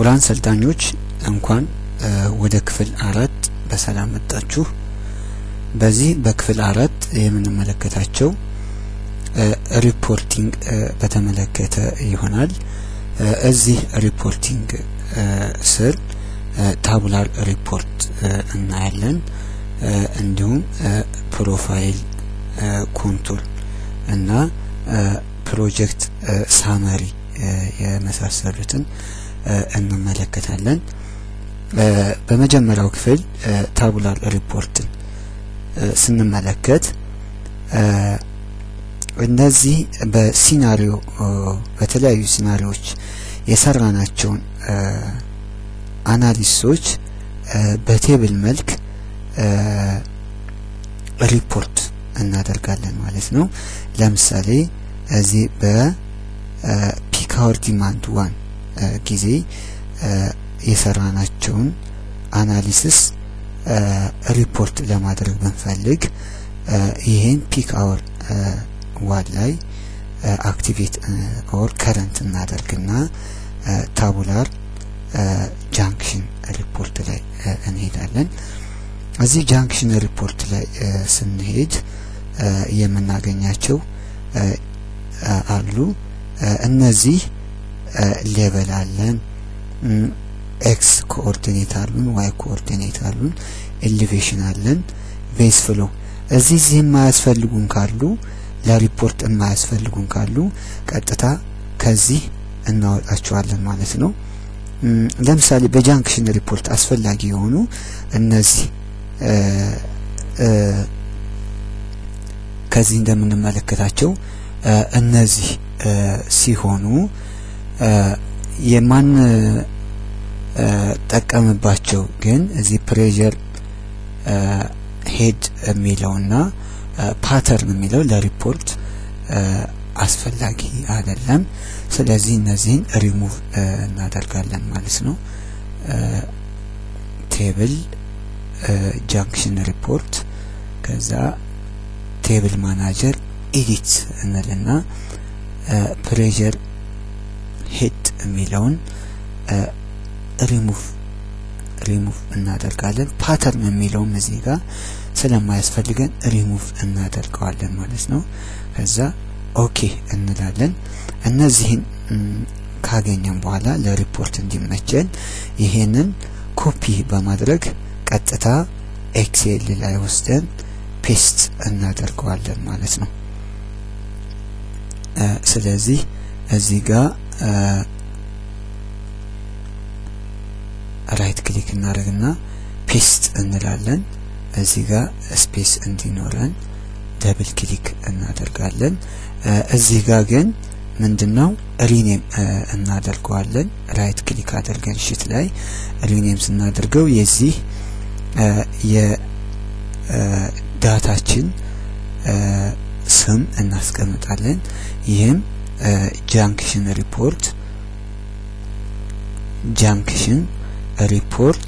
ክቡራን ሰልጣኞች እንኳን ወደ ክፍል አራት በሰላም መጣችሁ። በዚህ በክፍል አራት የምንመለከታቸው ሪፖርቲንግ በተመለከተ ይሆናል። እዚህ ሪፖርቲንግ ስር ታቡላር ሪፖርት እናያለን። እንዲሁም ፕሮፋይል፣ ኮንቱር እና ፕሮጀክት ሳመሪ የመሳሰሉትን እንመለከታለን። በመጀመሪያው ክፍል ታቡላር ሪፖርትን ስንመለከት እነዚህ በሲናሪዮ በተለያዩ ሲናሪዎች የሰራናቸውን አናሊሲሶች በቴብል መልክ ሪፖርት እናደርጋለን ማለት ነው። ለምሳሌ እዚህ በፒክ አወር ዲማንድ ዋን ጊዜ የሰራናቸውን አናሊሲስ ሪፖርት ለማድረግ ብንፈልግ ይህን ፒክ አወር ዋን ላይ አክቲቬት ኦር ከረንት እናደርግና ታቡላር ጃንክሽን ሪፖርት ላይ እንሄዳለን። እዚህ ጃንክሽን ሪፖርት ላይ ስንሄድ የምናገኛቸው አሉ። እነዚህ ሌቨል አለን፣ ኤክስ ኮኦርዲኔት አሉን፣ ዋይ ኮኦርዲኔት አሉን፣ ኤሌቬሽን አለን፣ ቤዝ ፍሎ እዚህ እዚህ የማያስፈልጉን ካሉ ለሪፖርት የማያስፈልጉን ካሉ ቀጥታ ከዚህ እናወጣቸዋለን ማለት ነው። ለምሳሌ በጃንክሽን ሪፖርት አስፈላጊ የሆኑ እነዚህ ከዚህ እንደምንመለከታቸው እነዚህ ሲሆኑ የማን ጠቀምባቸው ግን እዚህ ፕሬዠር ሄድ የሚለውና ፓተርን የሚለው ለሪፖርት አስፈላጊ አይደለም። ስለዚህ እነዚህን ሪሙቭ እናደርጋለን ማለት ነው። ቴብል ጃንክሽን ሪፖርት ከዛ ቴብል ማናጀር ኤዲት እንልና ፕሬዠር ሄድ የሚለውን ሪሙቭ ሪሙቭ እናደርጋለን። ፓተርን የሚለውም እዚህ ጋር ስለማያስፈልገን ሪሙቭ እናደርገዋለን ማለት ነው። ከዛ ኦኬ እንላለን። እነዚህን ካገኘን በኋላ ለሪፖርት እንዲመቸን ይሄንን ኮፒ በማድረግ ቀጥታ ኤክሴል ላይ ወስደን ፔስት እናደርገዋለን ማለት ነው። ስለዚህ እዚህ ጋር ራይት ክሊክ እናደርግና ፔስት እንላለን። እዚህ ጋር ስፔስ እንዲኖረን ደብል ክሊክ እናደርጋለን። እዚህ ጋር ግን ምንድነው ሪኔም እናደርገዋለን። ራይት ክሊክ አድርገን ሽት ላይ ሪኔም ስናደርገው የዚህ የዳታችን ስም እናስቀምጣለን። ይህም ጃንክሽን ሪፖርት ጃንክሽን ሪፖርት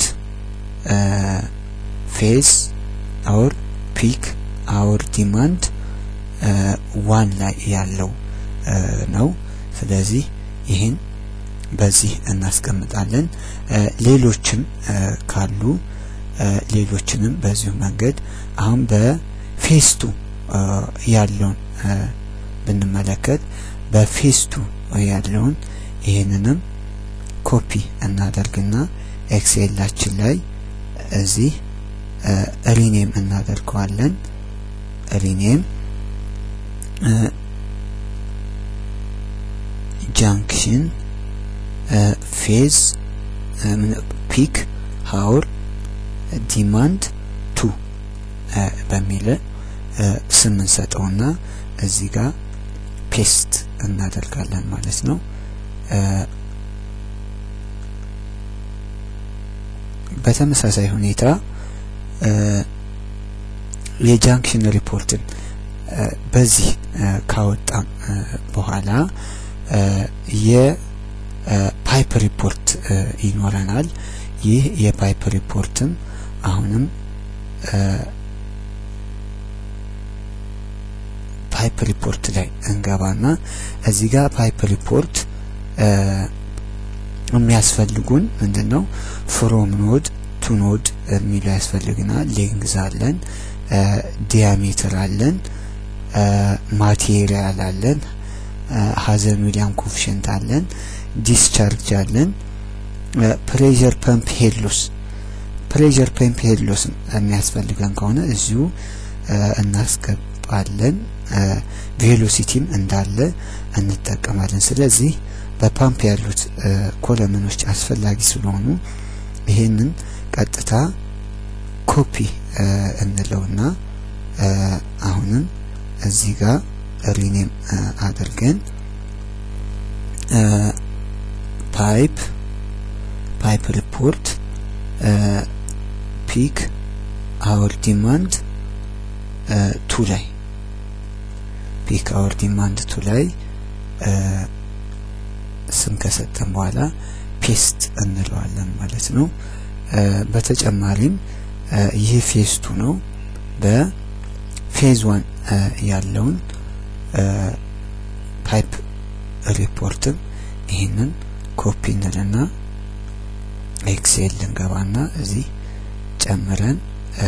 ፌዝ አውር ፒክ አውር ዲማንድ ዋን ላይ ያለው ነው። ስለዚህ ይህን በዚህ እናስቀምጣለን። ሌሎችም ካሉ ሌሎችንም በዚሁ መንገድ አሁን በፌስቱ ያለውን ብንመለከት በፌስቱ ያለውን ይህንንም ኮፒ እናደርግና ኤክሴላችን ላይ እዚህ ሪኔም እናደርገዋለን። ሪኔም ጃንክሽን ፌዝ ፒክ ሀውር ዲማንድ ቱ በሚል ስም እንሰጠውና እዚህ ጋር ፔስት እናደርጋለን ማለት ነው። በተመሳሳይ ሁኔታ የጃንክሽን ሪፖርትን በዚህ ካወጣም በኋላ የፓይፕ ሪፖርት ይኖረናል። ይህ የፓይፕ ሪፖርትም አሁንም ፓይፕ ሪፖርት ላይ እንገባና እዚህ ጋር ፓይፕ ሪፖርት የሚያስፈልጉን ምንድን ነው ፍሮም ኖድ ቱ ኖድ የሚለው ያስፈልግናል ሌንግዝ አለን ዲያሜትር አለን ማቴሪያል አለን ሀዘን ዊሊያም ኮፊሽንት አለን ዲስቻርጅ አለን ፕሬዠር ፐምፕ ሄድሎስ ፕሬዠር ፐምፕ ሄድሎስ የሚያስፈልገን ከሆነ እዚሁ እናስገባለን ቬሎሲቲም እንዳለ እንጠቀማለን ስለዚህ በፓምፕ ያሉት ኮለመኖች አስፈላጊ ስለሆኑ ይሄንን ቀጥታ ኮፒ እንለውና አሁንም እዚህ ጋር ሪኔም አድርገን ፓይፕ ፓይፕ ሪፖርት ፒክ አወር ዲማንድ ቱ ላይ ፒክ አወር ዲማንድ ቱ ላይ ስም ከሰጠን በኋላ ፔስት እንለዋለን ማለት ነው በተጨማሪም ይህ ፌዝ ቱ ነው በፌዝ ዋን ያለውን ፓይፕ ሪፖርትም ይህንን ኮፒ እንልና ኤክሴል ልንገባና እዚህ ጨምረን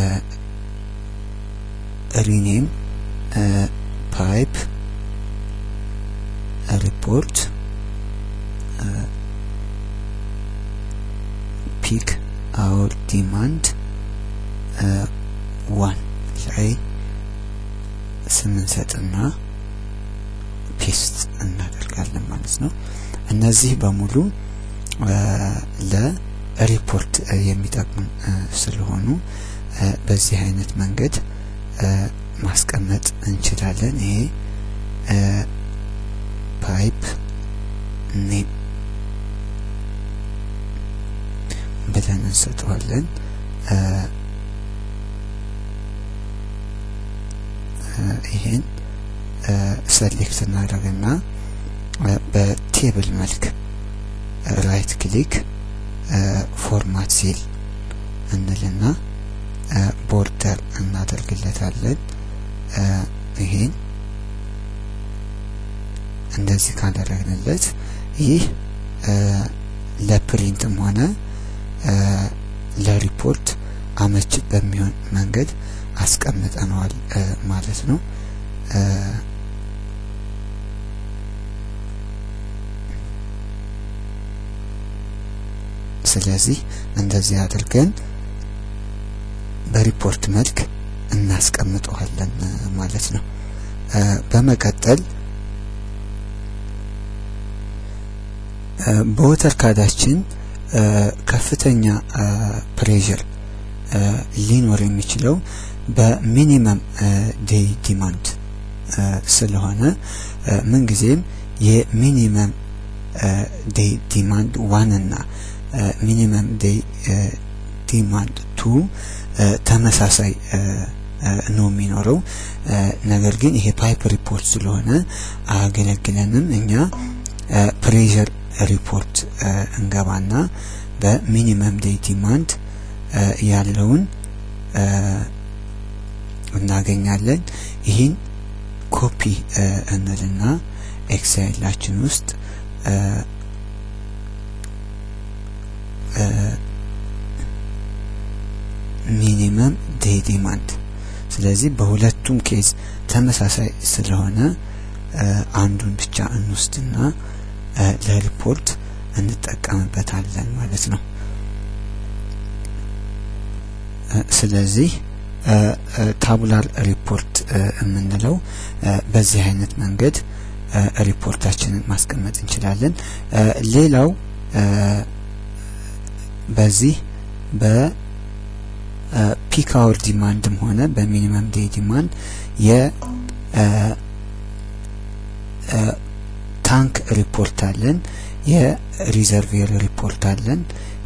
ሪኔም ፓይፕ ሪፖርት ፒክ አወር ዲማንድ ዋን ላይ ስምንሰጥና ፔስት እናደርጋለን ማለት ነው እነዚህ በሙሉ ለሪፖርት የሚጠቅሙ ስለሆኑ በዚህ አይነት መንገድ ማስቀመጥ እንችላለን ይሄ ፓይፕ ኔም ብለን እንሰጠዋለን ይሄን ሰሌክት እናደርግና በቴብል መልክ ራይት ክሊክ ፎርማት ሴል እንልና ቦርደር እናደርግለታለን ይሄን እንደዚህ ካደረግንለት ይህ ለፕሪንትም ሆነ ለሪፖርት አመች በሚሆን መንገድ አስቀምጠነዋል ማለት ነው ስለዚህ እንደዚህ አድርገን በሪፖርት መልክ እናስቀምጠዋለን ማለት ነው በመቀጠል በወተር ካዳችን ከፍተኛ ፕሬዠር ሊኖር የሚችለው በሚኒመም ዴይ ዲማንድ ስለሆነ ምንጊዜም የሚኒመም ዴይ ዲማንድ ዋን እና ሚኒመም ዴይ ዲማንድ ቱ ተመሳሳይ ነው የሚኖረው ነገር ግን ይሄ ፓይፕ ሪፖርት ስለሆነ አያገለግለንም እኛ ፕሬዠር ሪፖርት እንገባና በሚኒመም ዴይ ዲማንድ ያለውን እናገኛለን ይህን ኮፒ እንልና ኤክሴላችን ውስጥ ሚኒመም ዴይ ዲማንድ ስለዚህ በሁለቱም ኬዝ ተመሳሳይ ስለሆነ አንዱን ብቻ እንወስድና ለሪፖርት እንጠቀምበታለን ማለት ነው ስለዚህ ታቡላር ሪፖርት የምንለው በዚህ አይነት መንገድ ሪፖርታችንን ማስቀመጥ እንችላለን ሌላው በዚህ በፒክ አወር ዲማንድም ሆነ በሚኒመም ዴይ ዲማንድ የ ታንክ ሪፖርት አለን የሪዘርቬር ሪፖርት አለን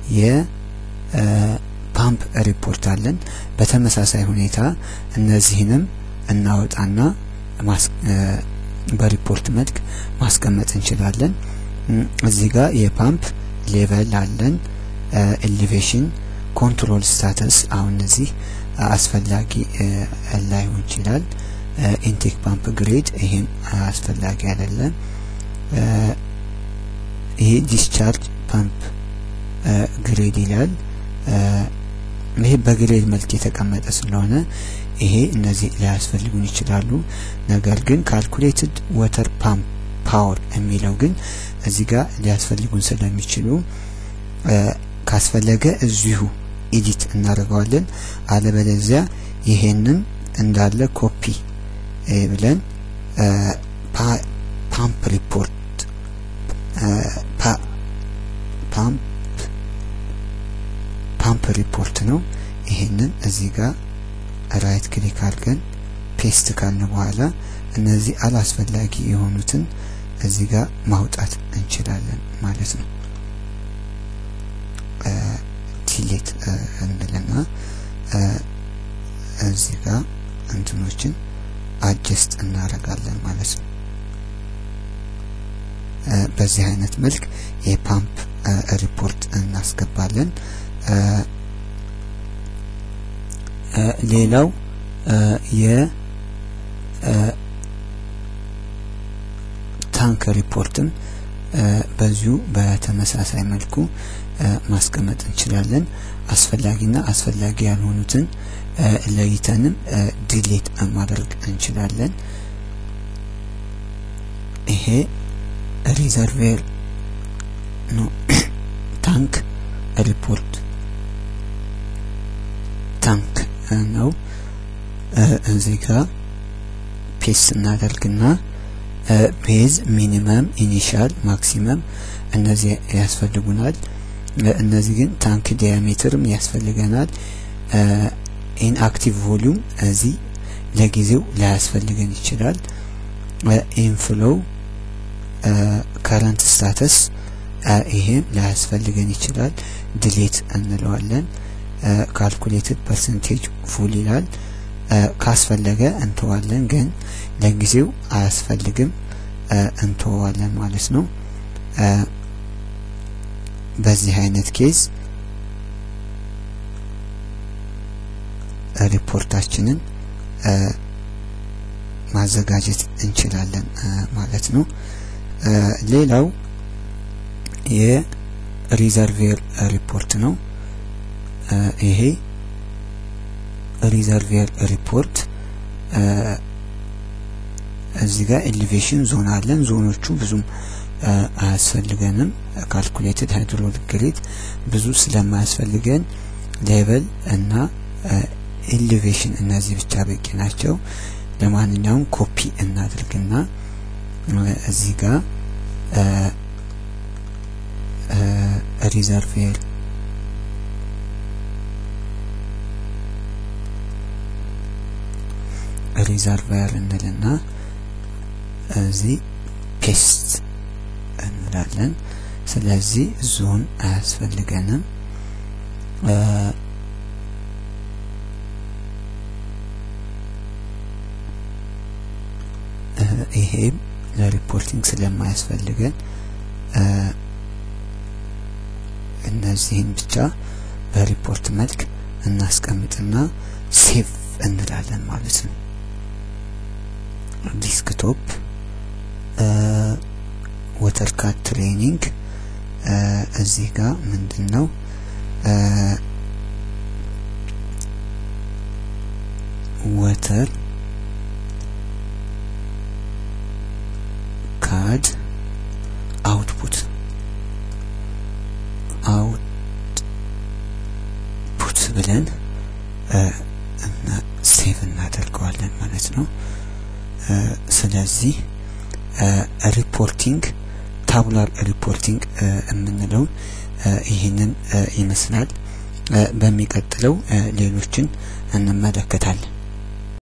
የፓምፕ ሪፖርት አለን በተመሳሳይ ሁኔታ እነዚህንም እናወጣና በሪፖርት መልክ ማስቀመጥ እንችላለን እዚህ ጋር የፓምፕ ሌቨል አለን ኤሊቬሽን ኮንትሮል ስታተስ አሁን እነዚህ አስፈላጊ ላይሆን ይችላል ኢንቴክ ፓምፕ ግሬድ ይሄም አስፈላጊ አይደለም ይሄ ዲስቻርጅ ፓምፕ ግሬድ ይላል። ይሄ በግሬድ መልክ የተቀመጠ ስለሆነ ይሄ እነዚህ ሊያስፈልጉን ይችላሉ። ነገር ግን ካልኩሌትድ ወተር ፓምፕ ፓወር የሚለው ግን እዚህ ጋር ሊያስፈልጉን ስለሚችሉ ካስፈለገ እዚሁ ኢዲት እናደርገዋለን። አለበለዚያ ይሄንን እንዳለ ኮፒ ብለን ፓምፕ ሪፖርት ፓምፕ ፓምፕ ሪፖርት ነው። ይሄንን እዚህ ጋር ራይት ክሊክ አድርገን ፔስት ካልን በኋላ እነዚህ አላስፈላጊ የሆኑትን እዚህ ጋር ማውጣት እንችላለን ማለት ነው። ዲሌት እንልና እዚህ ጋር እንትኖችን አጀስት እናደርጋለን ማለት ነው። በዚህ አይነት መልክ የፓምፕ ሪፖርት እናስገባለን። ሌላው የታንክ ሪፖርትም በዚሁ በተመሳሳይ መልኩ ማስቀመጥ እንችላለን። አስፈላጊና አስፈላጊ ያልሆኑትን ለይተንም ዲሌት ማድረግ እንችላለን። ይሄ ሪዘርቬር ነው። ታንክ ሪፖርት ታንክ ነው። እዚህ ጋር ፔስት እናደርግና ቤዝ፣ ሚኒመም፣ ኢኒሻል፣ ማክሲመም እነዚህ ያስፈልጉናል። እነዚህ ግን ታንክ ዲያሜትርም ያስፈልገናል። ኢንአክቲቭ ቮሊዩም እዚህ ለጊዜው ላያስፈልገን ይችላል። ኢንፍሎው ከረንት ስታተስ ይሄም ላያስፈልገን ይችላል። ድሌት እንለዋለን። ካልኩሌትድ ፐርሰንቴጅ ፉል ይላል። ካስፈለገ እንተዋለን፣ ግን ለጊዜው አያስፈልግም እንተዋለን ማለት ነው። በዚህ አይነት ኬዝ ሪፖርታችንን ማዘጋጀት እንችላለን ማለት ነው። ሌላው የሪዘርቬር ሪፖርት ነው። ይሄ ሪዘርቬር ሪፖርት እዚህ ጋር ኤሊቬሽን ዞን አለን። ዞኖቹ ብዙም አያስፈልገንም። ካልኩሌትድ ሃይድሮሊክ ግሬድ ብዙ ስለማያስፈልገን ሌቨል እና ኤሊቬሽን እነዚህ ብቻ በቂ ናቸው። ለማንኛውም ኮፒ እናድርግና እዚህ ጋር ሪዘርቬር ሪዘርቫየር እንልና እዚህ ፔስት እንላለን። ስለዚህ ዞን አያስፈልገንም። ይሄም ለሪፖርቲንግ ስለማያስፈልገን እነዚህን ብቻ በሪፖርት መልክ እናስቀምጥና ሴቭ እንላለን ማለት ነው። ዲስክቶፕ ወተር ካት ትሬኒንግ እዚህ ጋር ምንድን ነው ወተር ካድ አውትፑት አውትፑት ብለን እና ሴቭ እናደርገዋለን ማለት ነው። ስለዚህ ሪፖርቲንግ ታቡላር ሪፖርቲንግ የምንለውን ይህንን ይመስላል። በሚቀጥለው ሌሎችን እንመለከታለን።